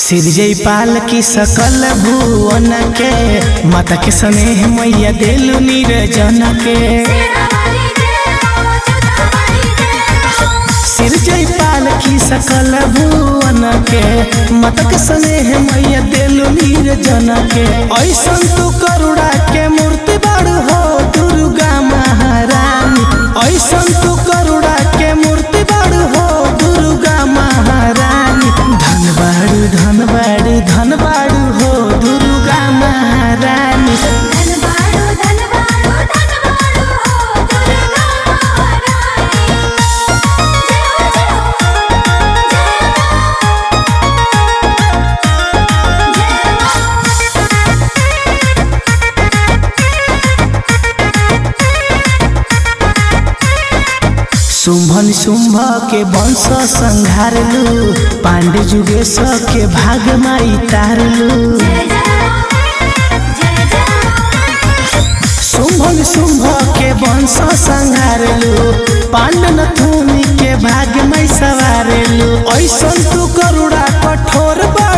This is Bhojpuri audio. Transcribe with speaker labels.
Speaker 1: सिरजई पाल की सकल भुवन के माता के स्नेह मैया देलु निर्जन के सिरजई पाल की सकल भुवन के माता के स्नेह मैया देलु निर्जन के ऐसन तू करुणा के मूर्ति बड़ हो दुर्गा महारानी ऐसन तू करुणा के मूर्ति बड़ हो दुर्गा महारानी धन बाड़ू धन बाड़ू धन बाड़ू हो दुर्गा महारानी
Speaker 2: धनबाड़ो धनबाड़ो धनबाड़ो हो दुर्गा महारानी जय हो
Speaker 1: शुंभन शुंभ के वंश संहारलू पांडे जुगेश के भाग माई तारलू
Speaker 2: जय जय जय
Speaker 1: शुंभन शुंभ के वंश संहारलू पांडन थूनी के भाग में सवारलू ऐसन तू करुणा कठोर बड़